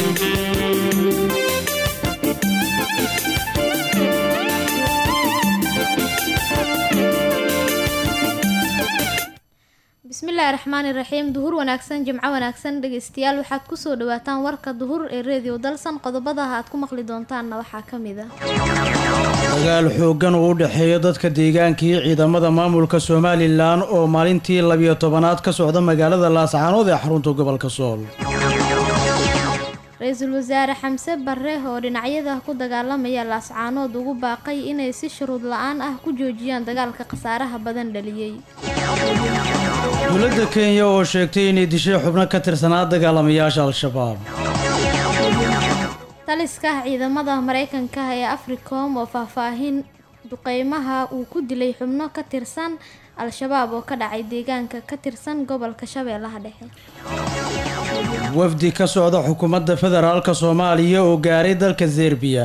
bismillaahi raxmaani raxiim duhur wanaagsan jimco wanaagsan dhegeystayaal waxaad kusoo dhawaataan warka duhur ee reediyo dalsan qodobadaha aad ku maqli doontaanna waxaa ka mid a dagaal xooggan uu u dhexeeya dadka deegaanka iyo ciidamada maamulka somalilan oo maalintii labiyo tobanaad ka socda magaalada laascaanood ee xarunta gobolka sool ra-iisul wasaare xamse barre oo dhinacyada ku dagaalamaya laascaanood ugu baaqay inay si shuruud la-aan ah ku joojiyaan dagaalka khasaaraha badan dhaliyey dowladda kenya oo sheegtay inay dishay xubno ka tirsanaa dagaalamayaasha al-shabaab taliska ciidamada mareykanka ee africom oo faahfaahin duqeymaha uu ku dilay xubno ka tirsan al-shabaab oo ka dhacay deegaanka ka tirsan gobolka shabeellaha dhexe wafdi ka socda xukuumadda federaalka soomaaliya oo gaaray dalka serbiya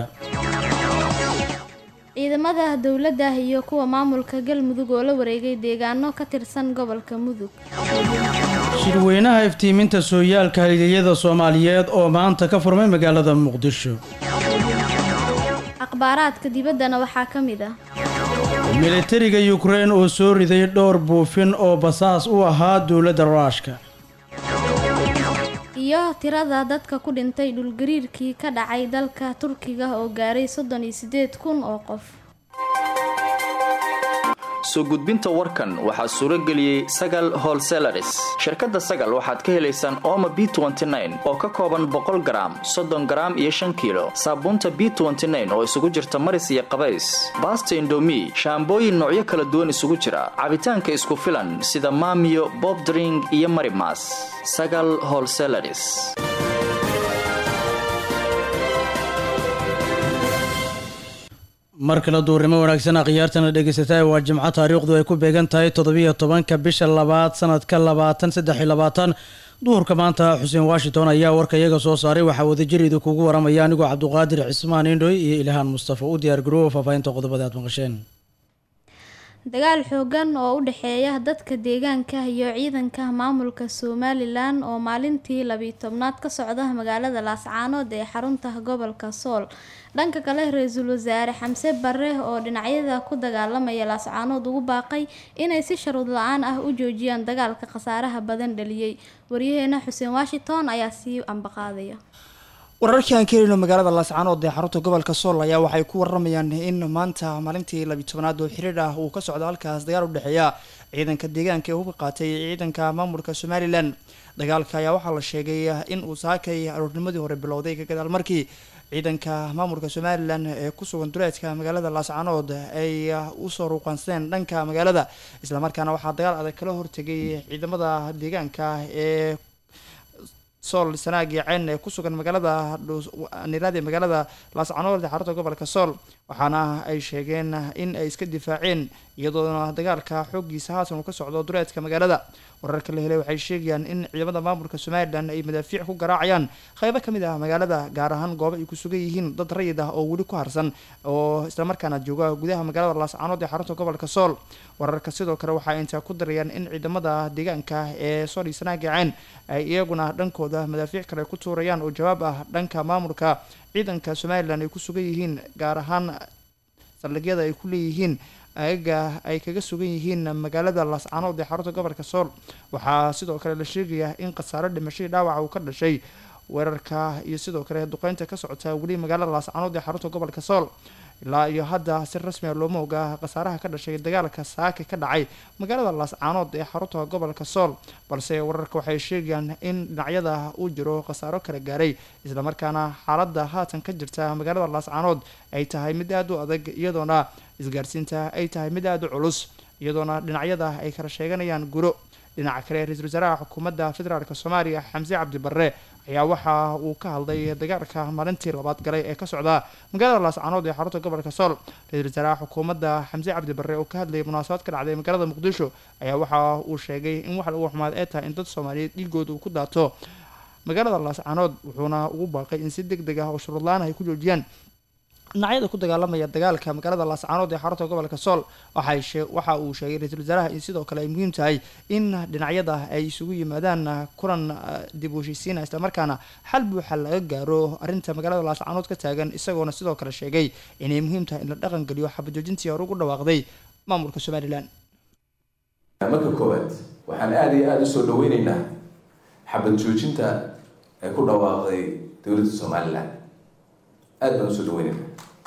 ciidamada dowladda iyo kuwa maamulka galmudug oo la wareegay deegaano ka tirsan gobolka mudug shirweynaha iftiiminta sooyaalka halyeeyada soomaaliyeed oo maanta ka furmay magaalada muqdisho akhbaaraadka dibaddana waxaa ka mid ah militariga yukrein oo soo riday dhowr buufin oo basaas u ahaa dowladda ruushka iyo tirada dadka ku dhintay dhulgariirkii ka dhacay dalka turkiga oo gaaray soddon iyo siddeed kun oo qof soo gudbinta warkan waxaa suuro geliyey sagal holselaris shirkadda sagal waxaad ka helaysaan ooma b oo ka kooban boqol garaam soddon garaam iyo shan kiilo saabuunta b oo isugu jirta maris iyo qabays baasta indomi shaambooyin noocyo kala duwan isugu jira cabitaanka isku filan sida maamiyo bobdring iyo marimas sagal holselaris mar kale duurnimo wanaagsan akhyaartana dhegeysataa waa jimco taariikhdu ay ku beegan tahay toddobiyo tobanka bisha labaad sanadka labaatan saddex iyo labaatan duhurka maanta xuseen washington ayaa warka iyaga soo saaray waxaa wadajir idinkugu waramaya anigoo cabduqaadir cismaan indhoy iyo ilhaan mustafa u diyaar garoowa faahfaahinta qodobada aad maqasheen dagaal xoogan oo u dhexeeya dadka deegaanka iyo ciidanka maamulka somalilan oo maalintii labiyi tobnaad ka socda magaalada laascaanood ee xarunta gobolka sool dhanka kale ra-iisul wasaare xamse barre oo dhinacyada ku dagaalamaya laascaanood ugu baaqay inay si sharuud la-aan ah u joojiyaan dagaalka khasaaraha badan dhaliyey waryaheena xuseen washington ayaa sii ambaqaadaya wararkii aan ka helino magaalada laascaanood ee xarunta gobolka sool ayaa waxay ku waramayaan in maanta maalintii labiyi tobanaad oo xiriir ah uu ka socdo halkaas dagaal u dhexeeya ciidanka deegaanka ee hubka qaatay ciidanka maamulka somalilan dagaalka ayaa waxaa la sheegay in uu saakay aroornimadii hore bilowday ka gadaal markii ciidanka maamulka somalilan ee ku sugan duleedka magaalada laascaanood ay usoo ruuqaansadeen dhanka magaalada islamarkaana waxaa dagaal adag kala hortegay ciidamada deegaanka ee sool sanaag iyo ceyn ee ku sugan magaalada niraadi magaalada laascaanood ee xarunta gobolka sool waxaana ay sheegeen in ay iska difaaceen iyadoona dagaalka xooggiisa haatan uu ka socdo duleedka magaalada wararka la helay waxay sheegayaan in ciidamada maamulka somalilan ay madaafiic ku garaacayaan qeybo kamid ah magaalada gaar ahaan goobo ay ku sugan yihiin dad rayid ah oo weli ku harsan oo islamarkaana jooga gudaha magaalada laascaanood ee xarunta gobolka sool wararka sidoo kale waxay intaa ku darayaan in ciidamada deegaanka ee sool iyo sanaag iyo ceyn ay iyaguna dhankooda madaafiic kale ku tuurayaan oo jawaab ah dhanka maamulka ciidanka somalilan ay ku sugan yihiin gaar ahaan saldhigyada ay ku leeyihiin ayaga ay kaga sugan yihiin magaalada laascaanood ee xarunta gobolka sool waxaa sidoo kale la sheegayaa in khasaare dhimashadii dhaawaca uu ka dhashay weerarka iyo sidoo kale duqeynta ka socota weli magaalada laascaanood ee xarunta gobolka sool ilaa iyo hadda si rasmiga looma ogaa khasaaraha ka dhashay dagaalka saaka ka dhacay magaalada laascaanood ee xarunta gobolka sool balse wararka waxay sheegayaan in dhinacyada uu jiro khasaaro kala gaaray islamarkaana xaaladda haatan ka jirta magaalada laascaanood ay tahay mid aada u adag iyadoona isgaarsiinta ay tahay mid aada u culus iyadoona dhinacyada ay kala sheeganayaan guro dhinaca kale ra-iisul wasaaraha xukuumadda federaalk soomaaliya xamse cabdi barre ayaa waxa uu ka hadlay dagaalka maalintii labaad galay ee ka socda magaalada laascaanood ee xarunta gobolka sool ra-iisul wasaaraha xukuumadda xamse cabdi barre oo ka hadlayay munaasabad ka dhacday magaalada muqdisho ayaa waxa uu sheegay in wax lagu xumaad ee tahay in dad soomaaliyeed dhiigooda uu ku daato magaalada laascaanood wuxuuna ugu baaqay in si deg deg ah oo shuruudlaan ay ku joojiyaan dhinacyada ku dagaalamaya dagaalka magaalada laascaanood ee xarunta gobolka sool waxa uu sheegay ra-iisul wasaaraha in sidoo kale ay muhiim tahay in dhinacyada ay isugu yimaadaan kulan dib u heshiisiina islamarkaana xal buuxa laga gaaro arrinta magaalada laascaanood ka taagan isagoona sidoo kale sheegay inay muhiim tahay in la dhaqan geliyo xabajoojintii hore ugu dhawaaqday maamulka somalilan marka koowaad waxaan aada iyo aada usoo dhaweyneynaa xabad joojinta ee ku dhawaaqday dowladda somalilan aada baan usoo dhaweyneynaa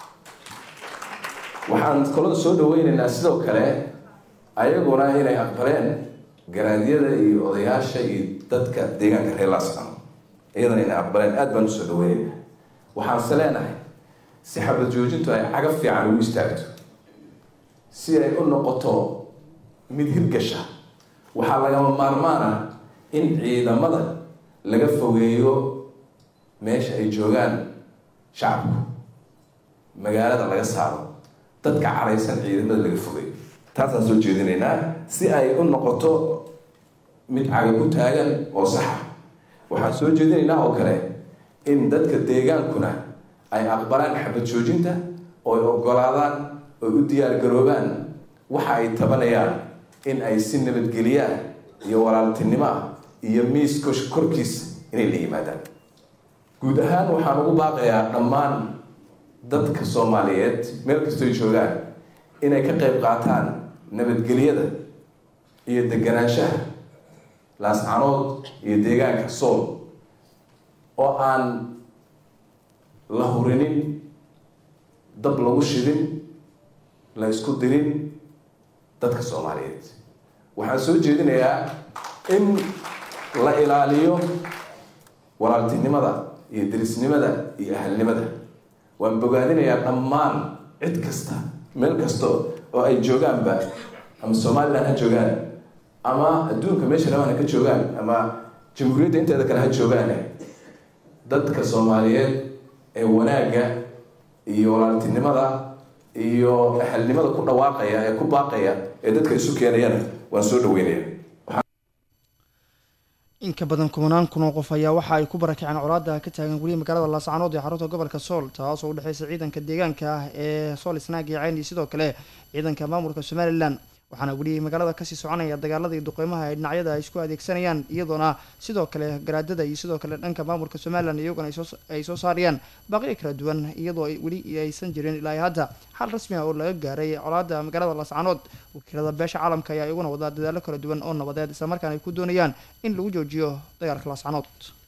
waxaan kaloo soo dhaweyneynaa sidoo kale ayaguna inay aqbaleen garaadyada iyo odayaasha iyo dadka deegaanka reer laascano iyadana inay aqbaleen aada baan usoo dhaweyneynaa waxaanse leenahay si xabad joojintu ay cagab fiican ugu istaagto si ay u noqoto mid hirgasha waxaa lagama maarmaana in ciidamada laga fogeeyo meesha ay joogaan shacabku magaalada laga saaro dadka caraysan ciidamada laga fogeeyo taasaan soo jeedinaynaa si ay u noqoto mid caga ku taagan oo saxa waxaan soo jeedinaynaa oo kale in dadka deegaankuna ay aqbalaan xabad joojinta oo ay ogolaadaan oo u diyaargaroobaan waxa ay tabanayaan in ay si nabadgeliyaan iyo walaaltinimo ah iyo miis korkiis inay la yimaadaan guud ahaan waxaan ugu baaqayaa dhammaan dadka soomaaliyeed meel kastoy joogaan inay ka qayb qaataan nabadgelyada iyo deganaanshaha laascanood iyo deegaanka sool oo aan la hurinin dab lagu shidin la isku dirin dadka soomaaliyeed waxaan soo jeedinayaa in la ilaaliyo walaaltinimada iyo derisnimada iyo ahalnimada waan bogaadinayaa dhammaan cid kasta meel kasta oo ay joogaanba ama somalilan ha joogaan ama adduunka meesha rabaan ha ka joogaan ama jamhuuriyadda inteeda kale ha joogaan dadka soomaaliyeed ee wanaagga iyo walaaltinimada iyo ahalnimada ku dhawaaqaya ee ku baaqaya ee dadka isu keenayana waan soo dhaweynaya in ka badan kubanaan kun oo qof ayaa waxa ay ku barakaceen colaada ka taagan weliya magaalada laascaanood ee xarunta gobolka sool taas oo udhexeysa ciidanka deegaanka ah ee sool isnaag iyo cayn iyo sidoo kale ciidanka maamulka somalilan waxaana weli magaalada kasii soconaya dagaaladii duqeymaha ay dhinacyada ay isku adeegsanayaan iyadoona sidoo kale garaadada iyo sidoo kale dhanka maamulka somalilan iyaguna ay soo saarayaan baaqiyo kala duwan iyadoo weli aysan jirin ilaa hadda xal rasmi ah oo laga gaaray colaada magaalada laascaanood wakiilada beesha caalamka ayaa iyaguna wadaa dadaalo kala duwan oo nabadeed islamarkaana ay ku doonayaan in lagu joojiyo dagaalka laascaanood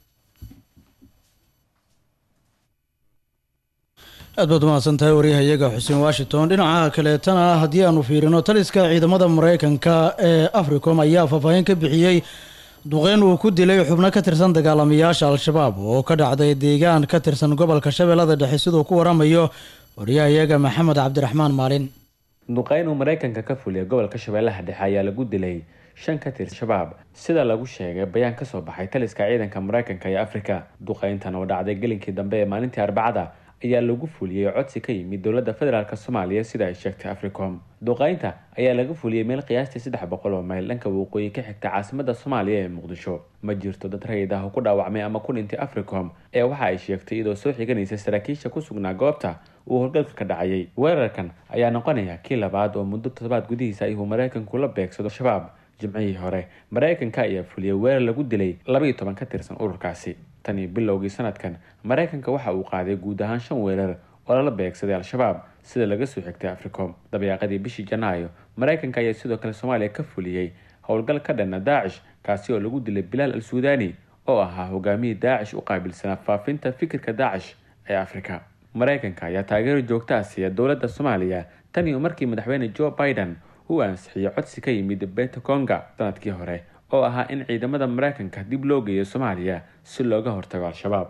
aad baad umahadsan tahay waryahayaga xuseen washington dhinaca kaleetana haddii aanu fiirino taliska ciidamada mareykanka ee africom ayaa faahfaahin ka bixiyey duqeyn uu ku dilay xubno ka tirsan dagaalamayaasha al-shabaab oo ka dhacday deegaan ka tirsan gobolka shabeellada dhexe siduu ku waramayo waryahayaga maxamed cabdiraxmaan maalin duqeyn uu mareykanka ka fuliya gobolka shabeellaha dhexe ayaa lagu dilay shan ka tirsan shabaab sida lagu sheegay bayaan kasoo baxay taliska ciidanka mareykanka ee afrika duqeyntan oo dhacday gelinkii dambe ee maalintii arbacada ayaa lagu fuliyey codsi ka yimid dowladda federaalk soomaaliya sida ay sheegtay africom duqeynta ayaa laga fuliyey meel qiyaastii saddex boqol oo mayl dhanka waqooyi ka xigta caasimada soomaaliya ee muqdisho ma jirto dad rayid ah oo ku dhaawacmay ama ku dhintay africom ee waxa ay sheegtay iyadoo soo xiganaysa saraakiisha ku sugnaa goobta uu howlgalka ka dhacayay weerarkan ayaa noqonaya kii labaad oo muddo toddobaad gudihiisa ayuu mareykanku la beegsado shabaab jimcihii hore mareykanka ayaa fuliyey weerar lagu dilay labaiyo toban ka tirsan ururkaasi tan iyo bilowgii sanadkan mareykanka waxa uu qaaday guud ahaan shan weerar oo lala beegsaday al-shabaab sida laga soo xigtay africom dabeeqadii bishii janaayo mareykanka ayaa sidoo kale soomaaliya ka fuliyey howlgal ka dhana daacish kaasi oo lagu dilay bilaal al suudani oo ahaa hogaamiyii daacish u qaabilsanaa faafinta fikirka daacish ee afrika mareykanka ayaa taageero joogtaa siiya dowladda soomaaliya tan iyo markii madaxweyne joe biden uu ansixiyey codsi ka yimid betaconga sanadkii hore oo ahaa in ciidamada mareykanka dib loo geeyo soomaaliya si looga hortago al-shabaab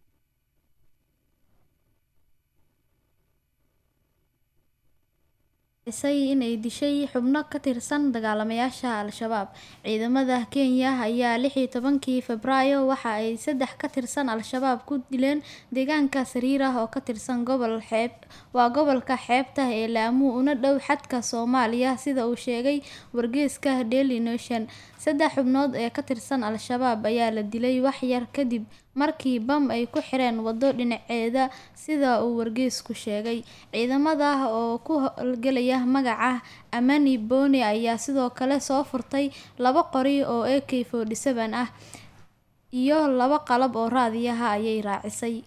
inay dishay xubno ka tirsan dagaalamayaasha al-shabaab ciidamada kenya ayaa lixii tobankii febraayo waxa ay saddex ka tirsan al-shabaab ku dileen deegaanka sariir ah oo ka tirsan gobol xeeb waa gobolka xeebta ee laamuu una dhow xadka soomaaliya sida uu sheegay wargeyska daily nation saddex xubnood ee ka tirsan al-shabaab ayaa la dilay wax yar kadib markii bam ay ku xireen waddo dhinaceeda sida uu wargeysku sheegay ciidamada oo ku howlgelaya magaca amani boni ayaa sidoo kale soo furtay laba qori oo a k forty seven ah iyo laba qalab oo raadiyaha ayay raacisay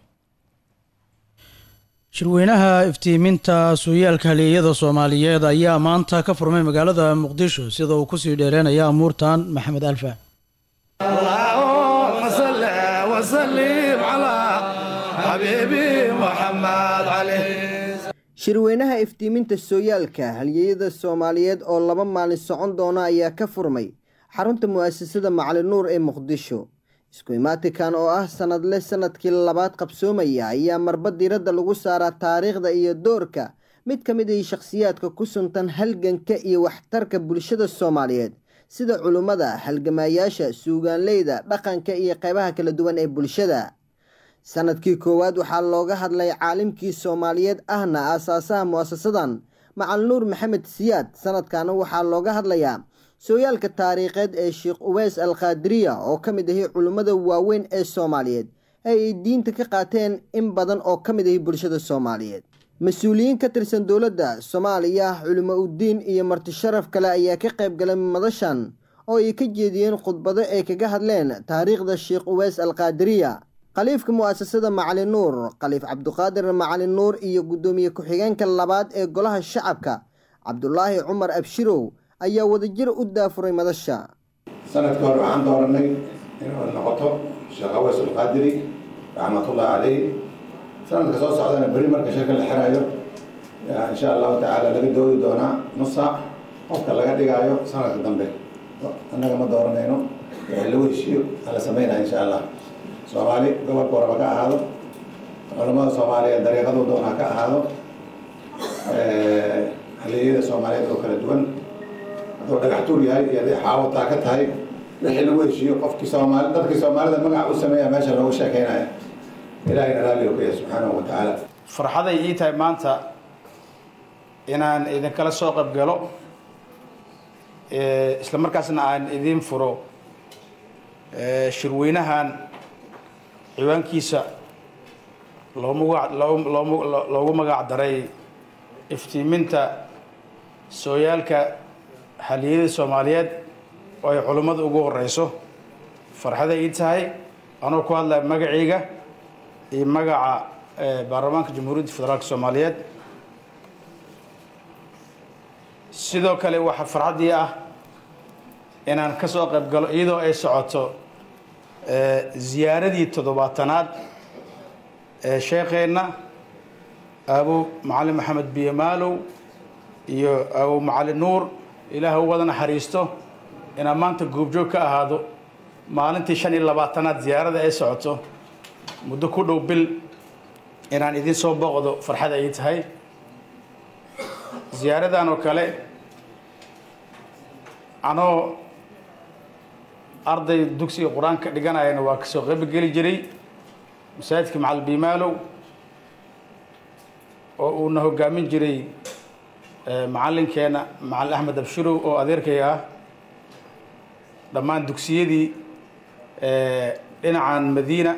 shirweynaha iftiiminta suuyaalka halyeeyada soomaaliyeed ayaa maanta ka furmay magaalada muqdisho sida uu kusii dheereynaya amuurtan maxamed alfa اللهم صل وسلم على حبيبي محمد عليه shirweynaha iftiiminta sooyaalka halyeeyada soomaaliyeed oo laba maalin socon doona ayaa ka furmay xarunta mu'asasada macali nuur ee muqdisho isku imaatikan oo ah sanadle sanadkii labaad qabsoomaya ayaa marba diiradda lagu saaraa taariikhda iyo doorka mid ka mid ah shakhsiyaadka ku suntan halganka iyo waxtarka bulshada soomaaliyeed sida culummada halgamaayaasha suugaanleyda dhaqanka iyo qaybaha kala duwan ee bulshada sanadkii koowaad waxaa looga hadlay caalimkii soomaaliyeed ahna aasaasaha mu'asasadan macal nuur maxamed siyaad sanadkana waxaa looga hadlayaa sooyaalka taariikheed ee sheekh uweys al qaadiriya oo ka mid ahi culimmada waaweyn ee soomaaliyeed ee ay diinta ka qaateen in badan oo ka mid ahi bulshada soomaaliyeed mas-uuliyiin ka tirsan dowladda soomaaliya culimo uddiin iyo marti sharaf kale ayaa ka qayb galay madashan oo ay ka jeediyeen khudbado ay kaga hadleen taariikhda sheekh uweys al qaadiriya khaliifka mu'asasada macali nuur khaliif cabduqaadir macali nuur iyo guddoomiye ku-xigeenka labaad ee golaha shacabka cabdulaahi cumar abshirow ayaa wadajir u daafuray madasha sanadka hore waxaan dooranay inuu noqoto sheekh aweys alqaadiri raxmatullahi caleyh sanadka soo socdana beri marka shirka la xirayo insha allahu tacaala laga doodi doonaa nus saac qofka laga dhigaayo sanadka dambe annaga ma dooranayno wixii lagu heshiiyo ala sameynaya insha allah soomaali gobolka waraba ka ahaado culamada soomaaliyeed dariiqadu doonaa ka ahaado halyeeyada soomaaliyeed oo kala duwan hadduu dhagaxtuur yahay iyo hadday xaawataa ka tahay wixii lagu heshiiyo qofkii soomaali dadkii soomaalida magac u sameeya meesha loogu sheekeynaya ilahayna raalliga ku yahay subxaanahu wa tacaala farxaday ii tahay maanta inaan idinkala soo qayb galo isla markaasna aan idiin furo shirweynahan ciwaankiisa loogu magac daray iftiiminta sooyaalka haliyada soomaaliyeed oo ay culummada ugu horeyso farxaday ii tahay anoo ku hadlaya magacayga iyo magaca baarlamaanka jamhuuriyadda federaalk soomaaliyeed sidoo kale waxaa farxaddii ah inaan ka soo qayb galo iyadoo ay socoto ziyaaradii toddobaatanaad ee sheekheenna aabow macalin maxamed biyo maalow iyo aabow macalin nuur ilaah u wada naxariisto inaan maanta goobjoog ka ahaado maalintii shan iyo labaatanaad ziyaarada ay socoto muddo ku dhow bil inaan idin soo booqdo farxad ay tahay ziyaaradan oo kale anoo arday dugsiga qur-aanka dhiganayana waa kasoo qayb geli jiray masaajidka macal biimaalow oo uuna hogaamin jiray macallinkeena macalin axmed abshirow oo adeerkay ah dhammaan dugsiyadii dhinacan madiina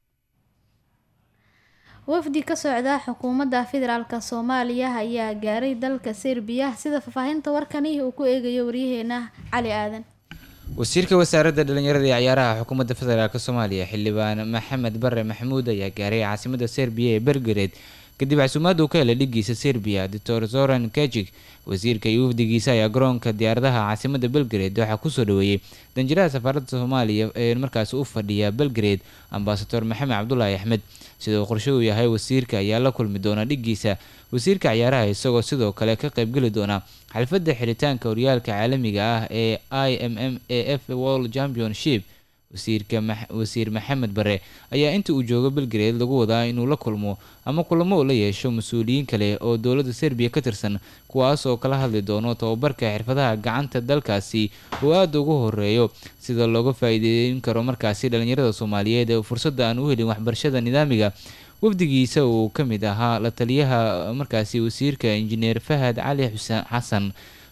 wafdi ka socda xukuumadda federaalk soomaaliya ayaa gaaray dalka serbiya sida faahfaahinta warkani uu ku eegayo waryaheena cali aadan wasiirka wasaaradda dhalinyarada ee ciyaaraha xukuumadda federaalk soomaaliya xildhibaan maxamed bare maxamuud ayaa gaaray caasimada serbiya ee belgared kadib casuumaad uu ka helay dhigiisa serbiya doctor zoran kajig wasiirka iyo wafdigiisa ayaa garoonka diyaaradaha caasimada belgared waxaa kusoo dhaweeyey danjiraha safaaradda soomaaliya ee markaasi u fadhiya belgared ambasador maxamed cabdulaahi axmed sida uu qorshe uu yahay wasiirka ayaa la kulmi doona dhigiisa wasiirka ciyaaraha isagoo sidoo kale ka qaybgeli doona xalfadda xiritaanka horyaalka caalamiga ah ee i m m a f world championship wasiirka wasiir maxamed bare ayaa inta uu joogo belgared lagu wadaa inuu la kulmo ama kulamo uu la yeesho mas-uuliyiin kale oo dowladda serbiya ka tirsan kuwaas oo kala hadli doono tababarka xirfadaha gacanta dalkaasi oo aada ugu horeeyo sida looga faa-iideyn karo markaasi dhalinyarada soomaaliyeed ee fursadda aan u helin waxbarashada nidaamiga wafdigiisa uu ka mid ahaa la taliyaha markaasi wasiirka injineer fahad cali xuseen xasan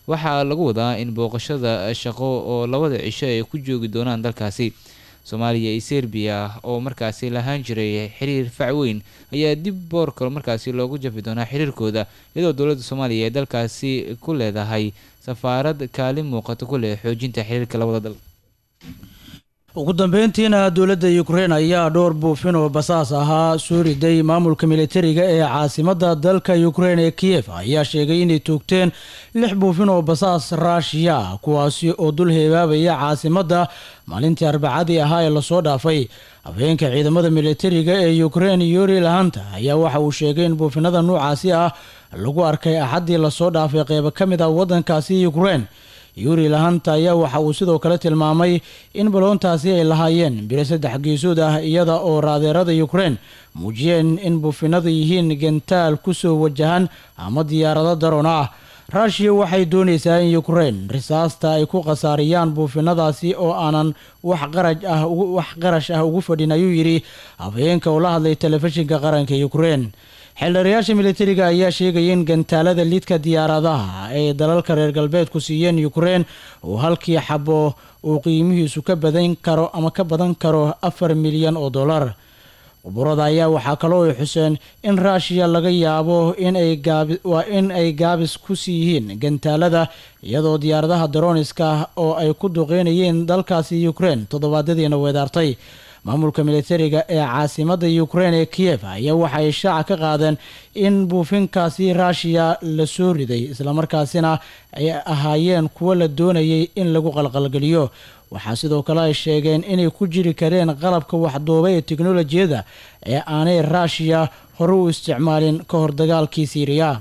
waxaa lagu wadaa in booqashada shaqo oo labada cisho ay ku joogi doonaan dalkaasi soomaaliya iyo serbiya oo markaasi lahaan jiray xiriir fac weyn ayaa dib boorka markaasi loogu jafi doonaa xiriirkooda iyadoo dowladda soomaaliya ay dalkaasi ku leedahay safaarad kaalin muuqato ku leh xoojinta xiriirka labada dal ugu dambeyntiina dowladda ukrein ayaa dhowr buufin oo basaas ahaa soo riday maamulka militariga ee caasimadda dalka ukrein ee kiyef ayaa sheegay inay toogteen lix buufin oo basaas raashiya ah kuwaasi oo dul heebaabaya caasimadda maalintii arbacadii ahaa ee lasoo dhaafay afhayeenka ciidamada militariga ee ukrein yuri lahanta ayaa waxa uu sheegay in buufinada noocaasi ah lagu arkay axaddii lasoo dhaafay qeybo ka mid ah waddankaasi ukrein yuri lahanta ayaa waxa uu sidoo kale tilmaamay in baloontaasi ay lahaayeen biro saddex geesood ah iyada oo raadeerada ukrein muujiyeen in buufinadu yihiin gentaal kusoo wajahan ama diyaarado daroon ah ruushiya waxay doonaysaa in ukrein risaasta ay ku khasaariyaan buufinadaasi oo aanan wax qaraj ah wax qarash ah ugu fadhin ayuu yidhi afhayeenka oo la hadlay telefishinka qaranka ukrein xeeldheerayaasha militariga ayaa sheegaya in gantaalada lidka diyaaradaha ay dalalka reer galbeedku siiyeen ukrein oo halkii xabo uu qiimihiisu ka badan karo ama ka badan karo afar milyan oo dollar quburada ayaa waxaa kaloo ay xuseen in ruushiya laga yaabo waa in ay gaabis ku sii yihiin gantaalada iyadoo diyaaradaha daroniska oo ay ku duqeynayeen dalkaasi ukrein toddobaadyadiina weedaartay maamulka militariga ee caasimadda ukrein ee kiyef ayaa waxay shaaca ka qaadeen in buufinkaasi ruushiya la soo riday islamarkaasina ay ahaayeen kuwo la doonayay in lagu qalqalgeliyo waxaa sidoo kale ay sheegeen inay ku jiri kareen qalabka waxduuba ee teknolojiyada ee aanay ruushiya hore u isticmaalin ka hor dagaalkii siiriya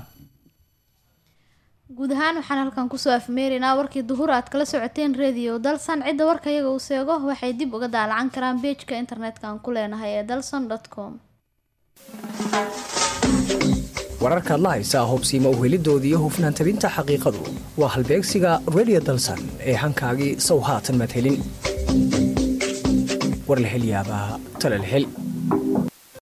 guud ahaan waxaan halkan kusoo afmeeraynaa warkii duhur aad kala socoteen radio dalsan cidda warka iyaga uu seego waxay dib uga daalacan karaan beejka internetka aan ku leenahay ee dalson com wararka adla haysaa hubsiima uhelidoodii iyo hufnaan tabinta xaqiiqadu waa halbeegsiga radio dalsan ee hankaagii sow haatan madhelin war la hel yaabaa tala la hel